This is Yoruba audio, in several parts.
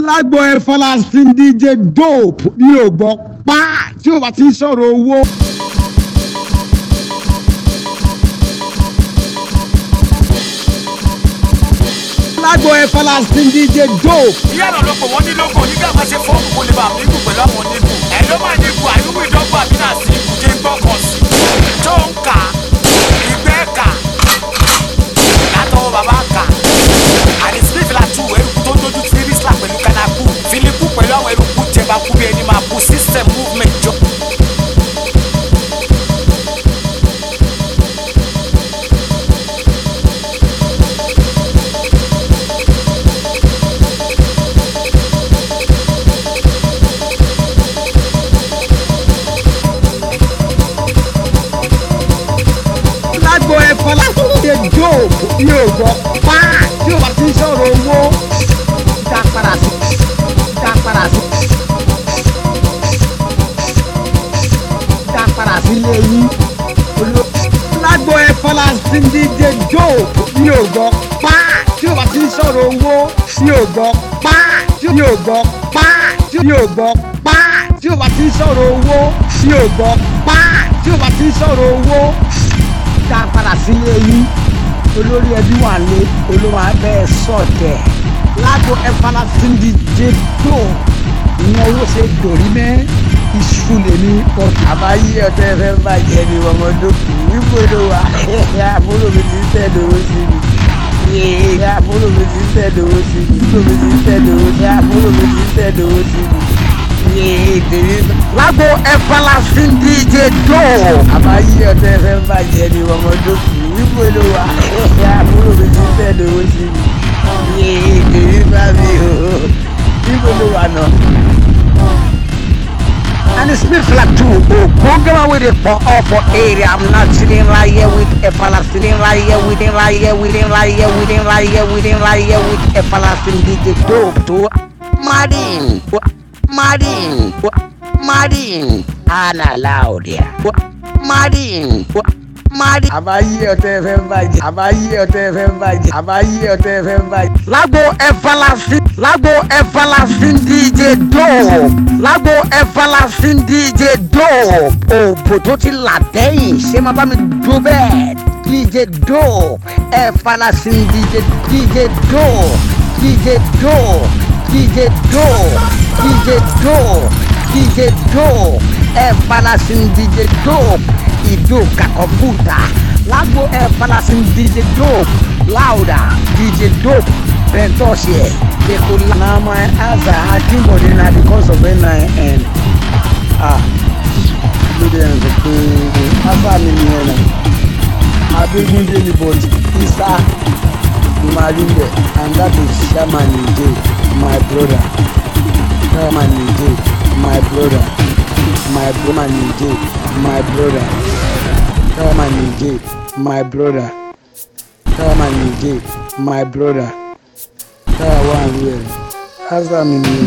lágbo ẹ fọlásin dj dope ní ògbọ́ pa tí o bá ti ń sọ̀rọ̀ owó. lágbo ẹ fọlásin dj dope. ìyá náà ló pè wọ́n ní lóko nígbà máa ṣe fọ́ọ̀mù kó lè bá mi kú pẹ̀lú àwọn oníbù. ẹ ló máa ní ibù àyùbù ìdọ́gba bí náà sí ibù jẹ́ gbọ́kàn sí. tó ń kà ìgbẹ́ kà látọwọ́ bàbá kà. àní smith la tu eruku tó dojú ti rísílà pẹ̀lú kanaku. filipu pẹ̀lú àwọn eruku jẹba kú bí ẹni máa kú system movement jọ. lágbo ẹ fọlásin dj dope ní ògbọ́ pa tí o bá ti ń sọ̀rọ̀ owó. dá padà sí dá padà sí dá padà sí lẹ́yìn. lágbo ẹ fọlásin dj dope ní ògbọ́ pa tí o bá ti ń sọ̀rọ̀ owó. ní ògbọ́ pa tí o ní ògbọ́ pa tí o ní ògbọ́ pa tí o bá ti ń sọ̀rọ̀ owó. ní ògbọ́ pa tí o bá ti ń sọ̀rọ̀ owó dá padà sílé yín olórí ẹbí wà lé olówó abẹ́ sọ̀tẹ̀ lágbo ẹ̀fọ́lá síndí jẹ́dọ̀ ìyẹn owó ṣe dòrí mẹ́ iṣu lèmi ọ̀tún. àbáyé ọtẹ fẹ bàjẹ́ ni ọmọdókì nígbòdo wa àbúrò mi ti ń tẹ̀dọ̀wọ́ sí mi àbúrò mi ti ń tẹ̀dọ̀wọ́ sí mi àbúrò mi ti ń tẹ̀dọ̀wọ́ sí mi àbúrò mi ti ń tẹ̀dọ̀wọ́ sí mi. lágbo ẹ̀fọ́lá síndí jẹ́dọ̀ àbáyé ọtẹ fẹ bàjẹ́ ni ọmọdókì nígbòdo wa àbúrò mi ti ń tẹ̀dọ̀wọ́ sí mi èdè bá mi o nígbòdo wa náà. and it's me flat too o program wey dey for all for area i'm not chilling right here with efala sitting right here with him right here with him right here with him right here with him right here with efala sin dj dope to madin madin madin ana laudia madin madin. àbáyé ọtẹ fẹ bàjẹ́ àbáyé ọtẹ fẹ bàjẹ́ àbáyé ọtẹ fẹ bàjẹ́. lágbo ẹfalasin lágbo ẹfalasin dj dope lágbo ẹfalasin dj dope òbò tó ti là dẹ́yìn ṣé máa bá mi dúró bẹ́ẹ̀ dj dope ẹfalasin dj dj dope dj dope dj dope dj dope dj dope ẹfalasin dj dope ìdóka kọ̀mpútà lágbo ẹfalasin dj dope louder dj dope bẹntọọsì ẹ lẹkọọ la. na my answer akínbọ̀dé na because of nin ah lóde ẹ̀ sọ pé answer mi nìyẹn na abégúndé ni but isa marimbe and that is shaman nìjẹ my brother shaman nìjẹ my brother my brother nìjẹ my brother shaman nìjẹ my brother shaman nìjẹ my brother táwa wà ní ẹ̀ ásà mi ni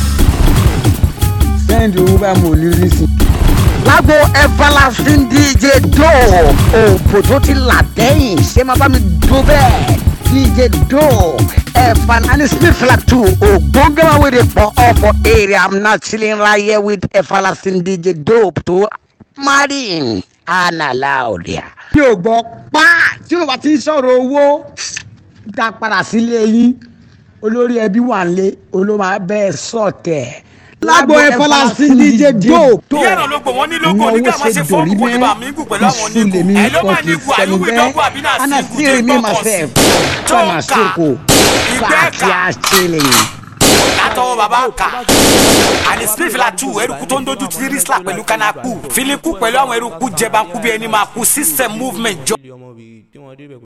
sẹ́ndì owó bá mo lè rí sí. lágbo ẹfalasin dj dope òbò tó ti là dẹ́yìn ṣé máa bá mi dúró bẹ́ẹ̀ dj dope ẹfan and it's me flat too ògbóngàmá wey dey for all for area i'm not chilling right here with ẹfalasin dj dope to marin ana laudia. tí o gbọ́ pa tí o bá ti ń sọ̀rọ̀ owó dá padà sílé yín olórí ẹbí wà lé olóma bẹ́ẹ̀ sọ̀tẹ̀. lágbo ẹfọlásin dj dope. ìyá náà ló pè wọ́n ní lóko nígbà máa ṣe fọ́ọ̀mù kó lè bá mi kú pẹ̀lú àwọn oníbù. ẹ ló máa ní ibù àyùbù ìdọ́gba bí náà sí ibù jẹ́ gbọ́kàn sí. tó ń kà ìgbẹ́ kà látọwọ́ bàbá kà àní smith la tu eruku tó ń dojú ti rísílà pẹ̀lú kanaku filipu pẹ̀lú àwọn eruku jẹba kú bí ẹni máa kú system movement jọ.